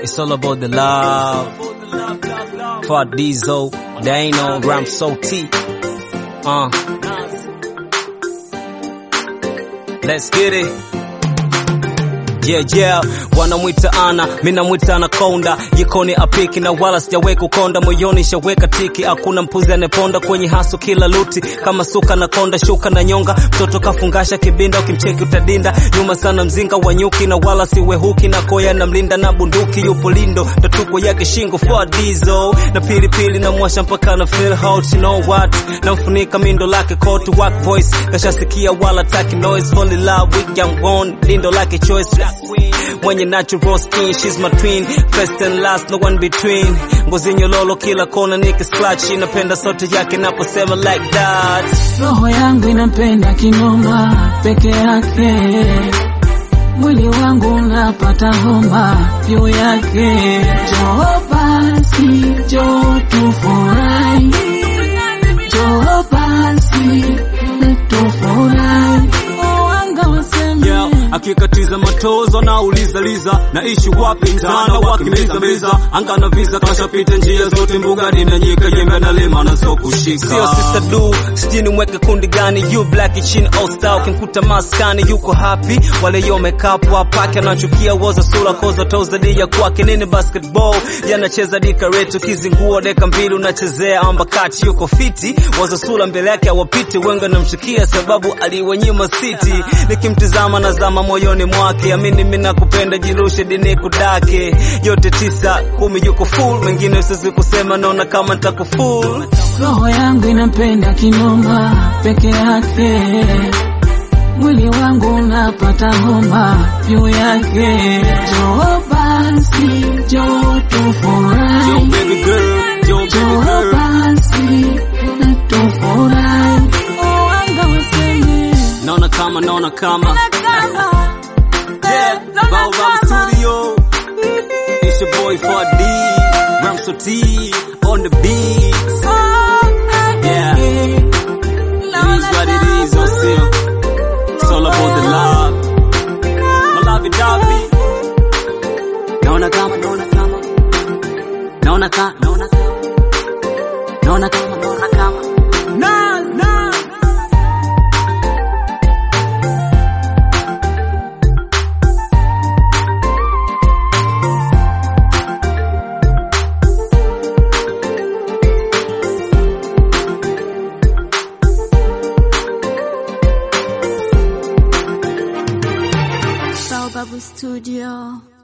It's all about the love. For Diesel, Dano, Ram T. Uh. Let's get it. Yeah, yeah, wanamwita ana, mi namwita anakonda, jikoni apiki na wala sijaweka ukonda, moyoni shaweka tiki, hakuna mpuzi aneponda kwenye haso kila luti, kama suka na konda, shuka na nyonga, mtoto kafungasha kibinda, ukimcheki utadinda, nyuma sana mzinga wa nyuki na wala siwehuki, na koya na mlinda na bunduki, yupo lindo, tatuko yake shingo for diesel, na pilipili na mwasha mpaka na feel hot, you know what, namfunika mindo lake coat, work voice, kashasikia wala taki noise, fall in love with young one, lindo lake choice, mwenye natural skin she's my twin first and last no one between ngozi nyololo kila kona niki splash inapenda sauti yake naposema like that roho yangu inapenda kinoma peke yake mwili wangu unapata homa juu yake joo basi joo tufurahi joo basi tufurahi wanga waseme yeah, akikatiza matozo na uliza liza naishi wapi mzana wakimbiza mbiza anga na visa kashapita njia zote mbugani na nyika jembe na lima na so kushika sio sister du sijini mweke kundi gani you black chin all star ukimkuta maskani yuko happy wale yo makeup wapake anachukia woza sura koza toza dia kwake nini basketball yanacheza dika retu kizinguo deka mbili unachezea amba kati yuko fiti woza sura mbele yake awapiti wenga namshikia sababu aliwenyima city nikimtizama nazama moyoni mwake amini mina kupenda jirushe dini kudake yote tisa kumi yuko full mengine siwezi kusema naona kama ntakuful roho yangu inapenda kinoma peke yake mwili wangu unapata homa juu yake joo basi joo Yo, tufurahi baby girl, yo, baby joo girl. basi tufurahi wanga waseme naona kama naona kama yeah, Baobab Studio It's your boy 4D Ramso T on the beat Yeah It is what it is, oh still It's all about the love My lovey dovey Naona kama, naona kama Naona kama, naona kama Naona kama, naona kama Na, na Baobab Studio.